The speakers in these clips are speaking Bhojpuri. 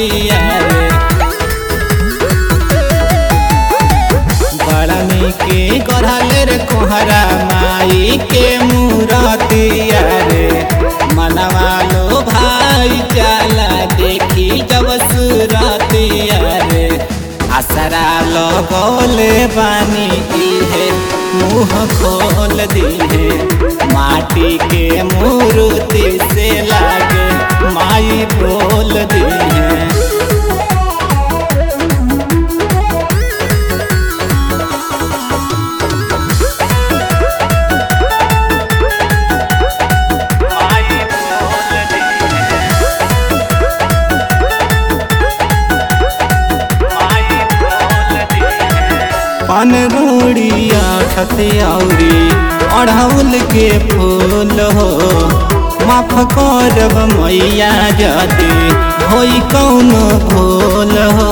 रतिया रे बड़ा निके गढ़ल रे कोहरा माई के मूरतिया रे मनवा लो भाई जाला देखी जब सुरतिया रे असरा लगोले बानी इहे मुँह खोल दिहे माटी के मूर्ति से लागे माई बोल दिहे पान रोड़िया खतियाउरी अढ़ौल के फूल हो माफ करब मैया जदि होई कौनो भूल हो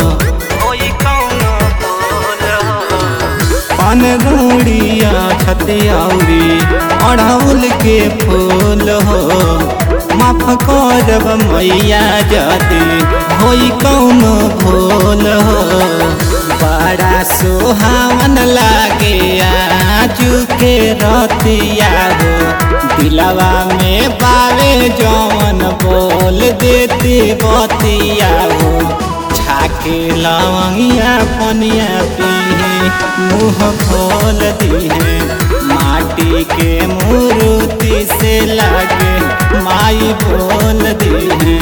पान रोड़िया छतियाउरी अढ़ौल के फूल हो माफ करब मैया जदि होई कौनो भूल हो बड़ा सुहावन लागे आजू के रतिया हो दिलवा में बावे जौन बोल देती बतिया हो छाके लवंगिया पनिया पीहे मुँह खोल दिहे माटी के मूर्ति से लागे माई बोल दिहे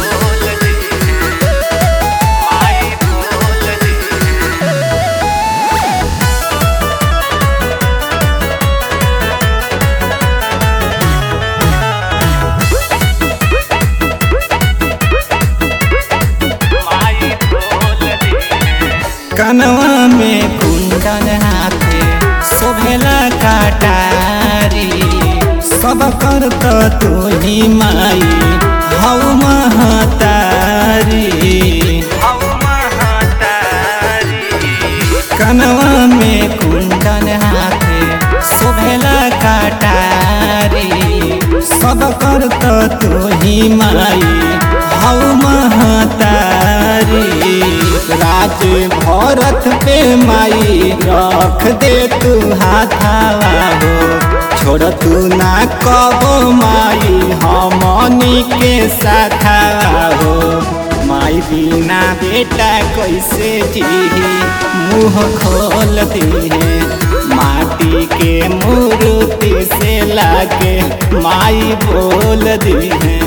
कनवा में कुंडन हाथे शोभेला काटारी सब कर तो तू ही माई हऊ महतारी कनवा में कुंडन हाथे शोभेला काटारी सब कर तो तू ही माई हऊ महतारी राज भरत पे माई रख दे तू हाथावा हो छोड़ तू ना कबो माई हमनी के साथावा हो माई बिना बेटा कैसे जी मुँह खोल दिए माटी के मूर्ति से लागे माई बोल दिए